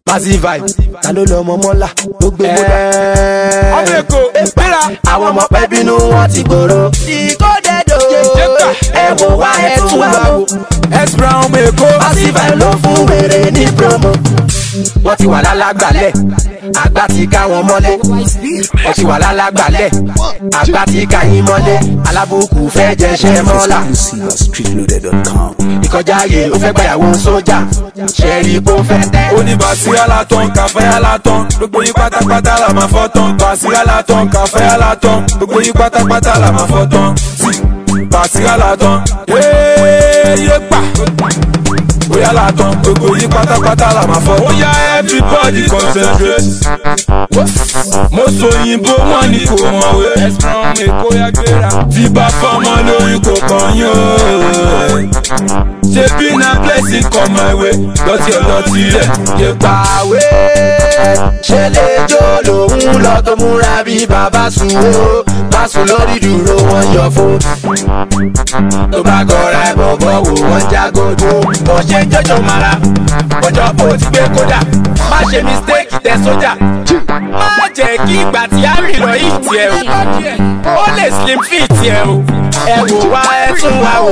Massive vibe, ta ló lọ ọmọ mọ́là ló gbé mọ́là. ọmọ èkó gbéra Àwọn ọmọ pẹ́ bínú wọn ti gbòòrò. Ìkódẹ́dọ̀ Jẹ́gbà. ẹ wò wá ẹ tún wá wò. s brown ọmọ èkó Massive vibe ló fún wèrè ní promo. Wọ́n ti wà lálágbàlẹ̀, àgbà ti ká wọn mọ́lé. Wọ́n ti wà lálágbàlẹ̀, àgbà ti ká yín mọ́lé. Alábùkù fẹ́ jẹṣẹ́ mọ́là. Exclusive at streetloaded.com. Ìkọjáyé ó fẹ́ gbàyàwó sójà. Ṣẹ̀rí kó fẹ́ tẹ́. oníbàṣírà látàn kàfẹ́yà látàn gbogbo yín pátápátá là máa fọ́ tán bàṣírà látàn kàfẹ́yà látàn gbogbo yín pátápátá là máa fọ́ tán bàṣírà látàn yéé pa bóyá látàn gbogbo yín pátápátá là máa fọ́ tán. ó yá everybody concentrate mo sọ òyìnbó wọn ni kò mọ̀wé ẹ̀sán èkó yá gbéra tí bá fọmọ lórí kò kàn yín o ṣebí na blessing come my way lọtí ọlọtí rẹ yé pa. pàwé ṣe lè jó lòun lọ tó múra bí bàbá sùn ó má sùn lórí dúró wọn yọ fún. tó bá gọra ẹ bọ̀bọ̀ wò wọ́n jágòdò bó ṣe jọjọ mara ọjọ́ bó ti gbé kódà má ṣe mistake tẹ sójà. má jẹ́ kí ìgbà tí a rìn lọ yìí tiẹ̀ o ó lè slim fit tiẹ̀ o ẹ wò wá ẹ tún wá wò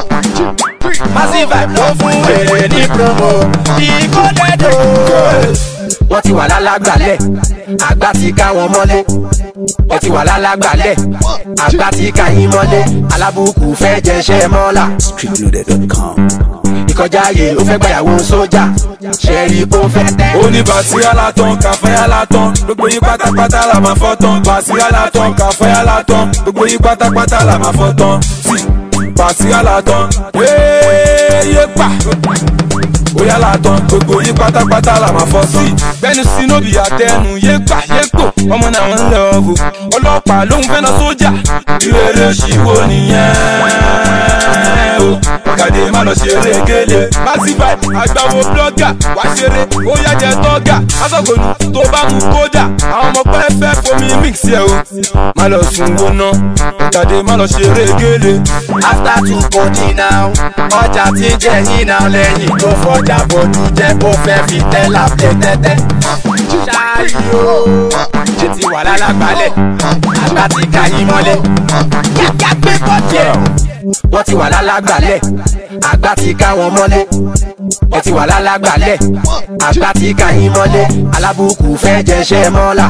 massive vibe ló fún èrè ní promo ìkódẹ́dọ̀. wọ́n ti wà lálágbàlẹ̀ àgbà ti ká wọn mọ́lé wọ́n ti wà lálágbàlẹ̀ àgbà ti ká yín mọ́lé alábùkù fẹ́ jẹṣẹ́ mọ́là Streetloaded.com. ìkọjáyé ó fẹ́ gbàyàwó sójà ṣẹ́rí kó fẹ́ tẹ́. oníbàṣírà látàn kàfẹ́yà látàn gbogbo yín pátápátá là máa fọ́ tán bàṣírà látàn kàfẹ́yà látàn gbogbo yín pátápátá là máa fọ́ tán bàṣírà látàn yéé pa bóyá látàn gbogbo yín pátápátá là máa fọ́ sí. gbẹ́nu sínúbì àtẹnu yé gbà yé gbò ọmọ náà ń lọ bò ọlọ́pàá lóhun fẹ́ lọ sójà ìrere ṣìwò nìyẹn o kàdé má lọ ṣeré gélé massive vibe àgbàwo blọ́gà wá ṣeré ó yá jẹ tọ́gà asọ́gòlù tó bá mú kódà àwọn ọmọ pẹ́ fẹ́ fomi mix yẹ o má lọ sùn wọná kàdé má lọ ṣeré gélé. after two body now ọjà tí ń jẹ yín náà lẹ́yìn tó fọjà bòdú jẹ́ kó fẹ́ fi tẹ́lá plé tẹ́tẹ́. ṣáàyò ṣe ti wà lálágbálẹ̀ àgbà ti ka yín mọ́lẹ̀. kíákíá gbé bọ́dì ẹ̀. wọ́n ti wà lálágbálẹ̀ àgbà ti ká wọn mọ́lẹ̀. wọ́n ti wà lálágbálẹ̀ àgbà ti ka yín mọ́lẹ̀. alábùkù fẹ́ jẹṣẹ́ mọ́là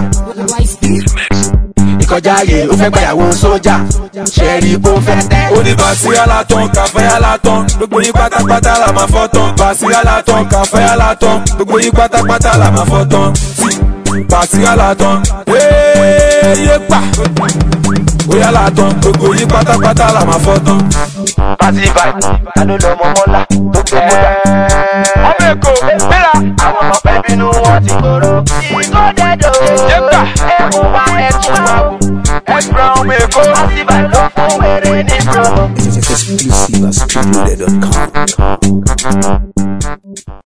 ìkọjáyé ó fẹ́ gbàyàwó sójà ṣẹ́rí kó fẹ́ tẹ́. oníbàṣírà látàn kàfẹ́yà látàn gbogbo yín pátápátá là máa fọ́ tán bàṣírà látàn kàfẹ́yà látàn gbogbo yín pátápátá là máa fọ́ tán bàṣírà látàn yéé pa bóyá látàn gbogbo yín pátápátá là máa fọ́ tán. Massive vibe, ta ló lọ ọmọ mọ́lá tó gbé mọ́lá. ọmọ èkó gbéra Àwọn ọmọ pẹ́ bínú wọn ti gbòòrò. Ìkódẹ́dọ̀ Jẹ́gbà. ẹ wò wá ẹ tún wá wò. s brown ọmọ èkó. Massive vibe ló fún wèrè ní promo. Exclusive at streetloaded.com.